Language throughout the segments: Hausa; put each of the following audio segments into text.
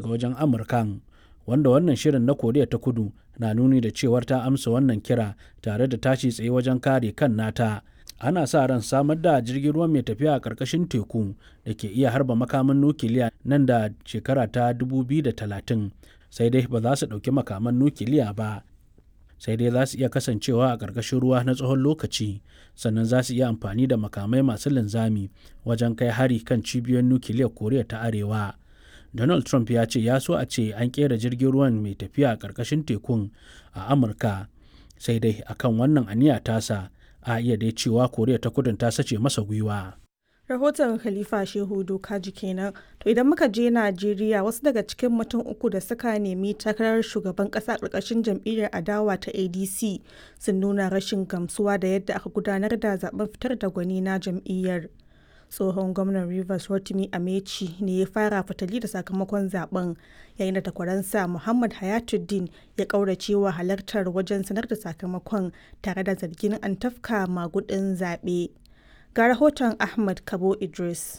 daga wajen amurkan wanda wannan shirin na koriya ta kudu na nuni da cewar ta amsa wannan kira tare da tashi tsaye wajen kare kan nata ana sa ran samar da jirgin ruwa mai tafiya a ƙarƙashin teku da ke iya harba makaman nukiliya nan da shekara ta 2030 sai dai ba za su ɗauki makaman nukiliya ba sai dai za su iya kasancewa a ƙarƙashin ruwa na tsawon lokaci sannan za su iya amfani da makamai masu linzami wajen kai hari kan cibiyoyin nukiliyar koriya ta arewa donald trump ya ce ya so a ce an ƙera jirgin ruwan mai tafiya a ƙarƙashin tekun a amurka sai dai akan wannan aniya tasa a iya dai cewa koriya ta kudin ta sace masa gwiwa rahoton khalifa shehu dokaji kenan to idan muka je najeriya wasu daga cikin mutum uku da suka nemi takarar shugaban kasa karkashin jam'iyyar adawa ta adc sun nuna rashin gamsuwa da yadda aka gudanar da zaben fitar da gwani na jam'iyyar tsohon gwamnan rivers rotimi amechi ne ya fara fitali da sakamakon zaben yayin da takwaransa muhammad hayatuddin ya kauracewa halartar wajen sanar da sakamakon tare da zargin an tafka magudin zaɓe. ga rahoton ahmad kabo idris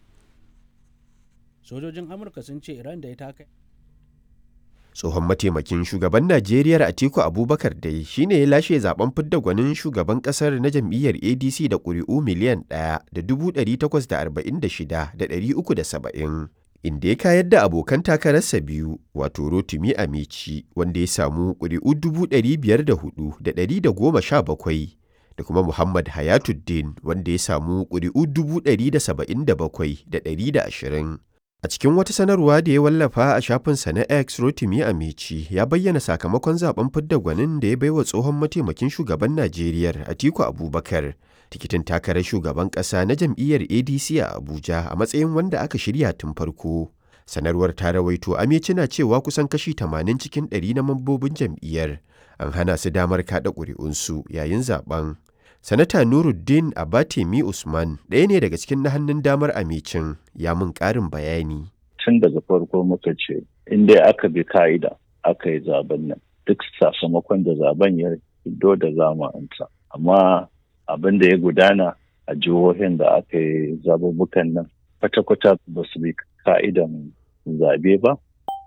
sojojin amurka sun ce iran da ita kai tsohon mataimakin shugaban najeriya atiku abubakar dai shine ya lashe zaben fidda gwanin shugaban kasar na jam'iyyar adc da ƙuri'u miliyan ɗaya da dubu ɗari takwas da arba'in da shida da ɗari uku da saba'in inda ya kayar da abokan takararsa biyu wato rotimi amici wanda ya samu ƙuri'u dubu ɗari biyar da hudu da ɗari da goma sha bakwai da kuma Muhammad Hayatuddin wanda ya samu ƙuri'u dubu ɗari da saba'in da bakwai da ɗari da ashirin. A cikin wata sanarwa da ya wallafa a shafinsa na X Rotimi Amici ya bayyana sakamakon zaben fidda gwanin da ya baiwa tsohon mataimakin shugaban Najeriya Atiku Abubakar tikitin takarar shugaban ƙasa na jam'iyyar ADC a Abuja a matsayin wanda aka shirya tun farko. Sanarwar ta rawaito Amici na cewa kusan kashi 80 cikin 100 na mambobin jam'iyyar an hana su damar kaɗa ƙuri'unsu yayin zaben. Sanata Nuruddin Abatemi Usman ɗaya ne daga cikin na hannun damar amicin ya mun ƙarin bayani. Tun daga farko muka ce, in dai aka bi ka'ida aka yi zaben nan, duk sakamakon da zaben ya fito da zamanta. Amma abin da ya gudana a jihohin da aka yi zabubukan nan, kwata-kwata ba su bi ka'idan zabe ba,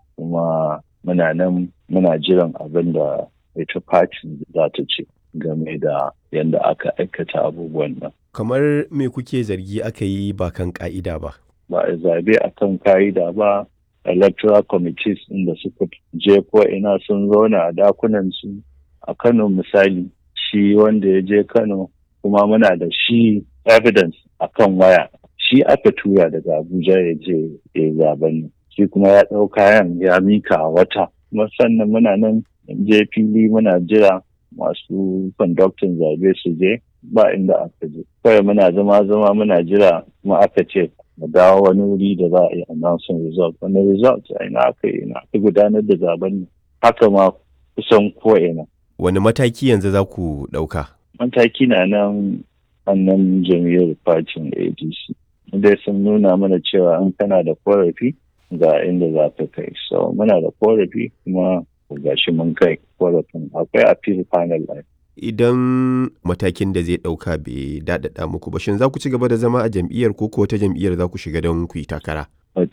kuma muna nan muna jiran abin da ita fatin za ta ce. game da yadda aka aikata abubuwan nan. Kamar me kuke zargi aka yi ba kan ka'ida ba? Ba a zabe a kan ka'ida ba, electoral committees inda suka je ko ina sun zauna a dakunan su a Kano misali shi wanda ya je Kano kuma muna da shi evidence a kan waya shi aka tura daga Abuja ya je ya zaben shi kuma ya ɗau kayan ya mika a wata kuma sannan muna nan je fili muna jira masu conducting zabe su je ba inda aka je kawai muna zama zama muna jira kuma aka ce mu dawo wani wuri da za a yi announcing result wani result a ina aka yi ina aka gudanar da zaben haka ma kusan ko ina wani mataki yanzu za ku ɗauka mataki na nan annan jam'iyyar fatin adc dai sun nuna mana cewa in kana da korafi ga inda za ka kai so muna da korafi kuma gashi mun kai korafin akwai appeal panel line. Idan matakin da zai ɗauka bai daɗaɗa muku ba, shin za ku ci gaba da zama a jam'iyyar ko ko wata jam'iyyar za ku shiga don ku yi takara?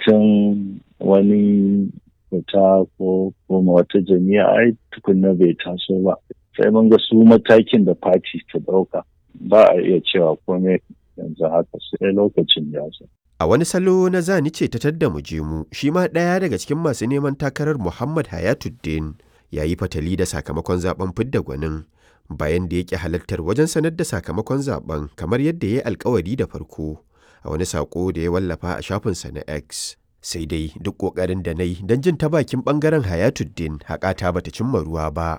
Mutum wani fita ko kuma wata jami'a ai tukunna bai taso ba. Sai mun ga su matakin da fati ta ɗauka ba a iya cewa komai yanzu haka sai lokacin ya zo. A wani salo na zani ce ta tadda mu je mu, shi ma ɗaya daga cikin masu neman takarar Muhammad Hayatuddin ya yi fatali da sakamakon zaben fidda gwanin bayan da yake halartar wajen sanar da sakamakon zaben kamar yadda ya yi alkawari da farko a wani sako da ya wallafa a shafinsa na X. Sai dai duk ƙoƙarin da na yi don jin ta bakin ɓangaren Hayatuddin haƙata bata cimma ruwa ba.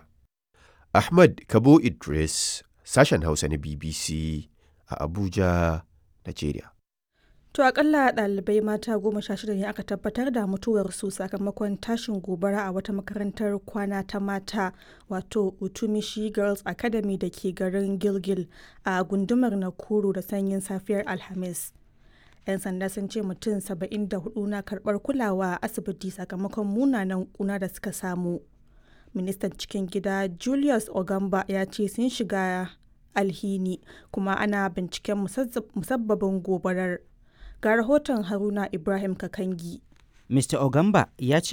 Ahmad Kabo Idris, sashen Hausa na BBC a Abuja, Najeriya. To akalla ɗalibai mata goma sha shida ne aka tabbatar da mutuwarsu sakamakon tashin gobara a wata makarantar kwana ta mata wato Utumishi Girls Academy da ke garin Gilgil a gundumar Nakuru da sanyin safiyar Alhamis. 'Yan sanda sun ce mutum 74 na karɓar kulawa a asibiti sakamakon munanan kuna da suka samu. Ministan cikin gida Julius Ogamba ya ce sun shiga alhini kuma ana binciken musabbabin gobarar. ga rahoton haruna ibrahim kakangi mr ogamba ya ce